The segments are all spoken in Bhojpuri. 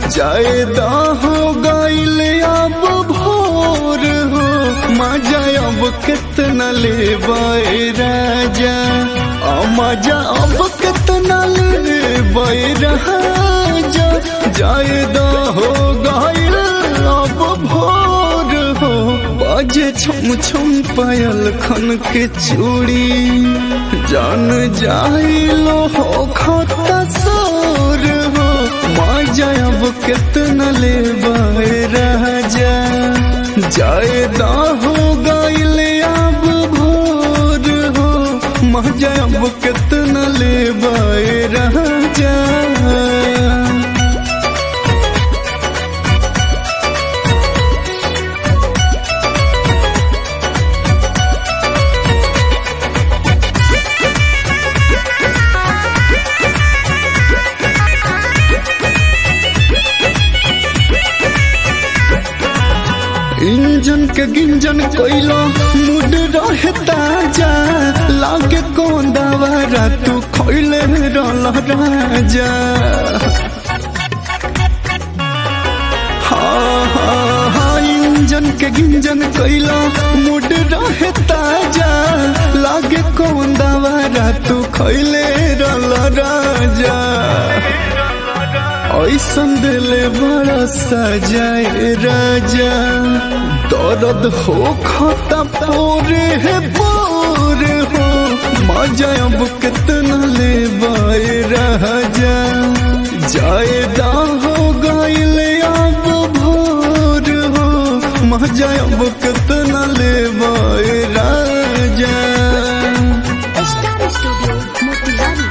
जायदा हो गईल अब भोर हो मजा अब कितना ले राजा आ मजा अब कितना ले राजा जायदा हो गईल अब भोर हो बाजे छम छम पायल खन के चूड़ी जान जाइलो हो खाता सोर हो मजा अब कितना ले राजा जायदा हो गईल अब भोर हो मजा अब कितना ले राजा इंजन के गिंजन कोइलो मुड रहे ताजा लागे कौन दवारा तू खोइले रल राजा हाँ हाँ हाँ इंजन के गिंजन कोइलो मुड रहे ताजा लागे कौन दवारा तू खोइले रल राजा ऐसन दिले बड़ा सजाए राजा दर्द हो खाता पोरे है पोरे हो मजा अब कितना ले बाए राजा जायदा हो गईल अब भोर हो मजा अब कितना ले बाए राजा स्टार स्टूडियो मोतिहारी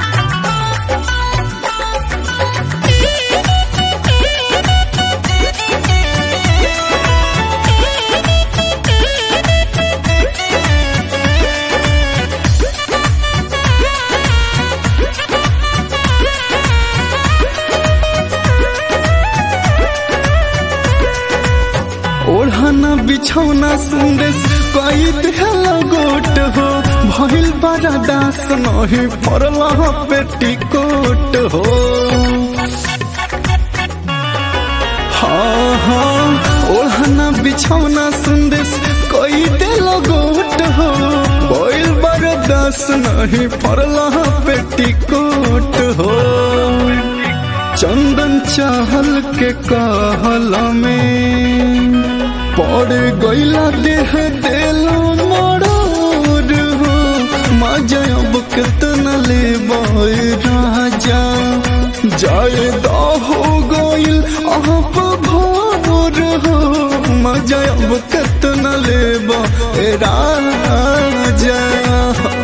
ओढ़ाना बिछौना संदेश कई दिहला गोट हो भइल बड़ा दास नहीं पड़ला पेटीकोट हो हाँ हाँ ओढ़ाना बिछौना संदेश कई दिल गोट हो भइल बड़ा दास नहीं पड़ला पेटीकोट हो चंदन चाहल के कहला में पड़ गईला देह देलो मरोर हो मजा अब कितना ले राजा जायदा हो गईल अब भोर हो मजा अब कितना ले राजा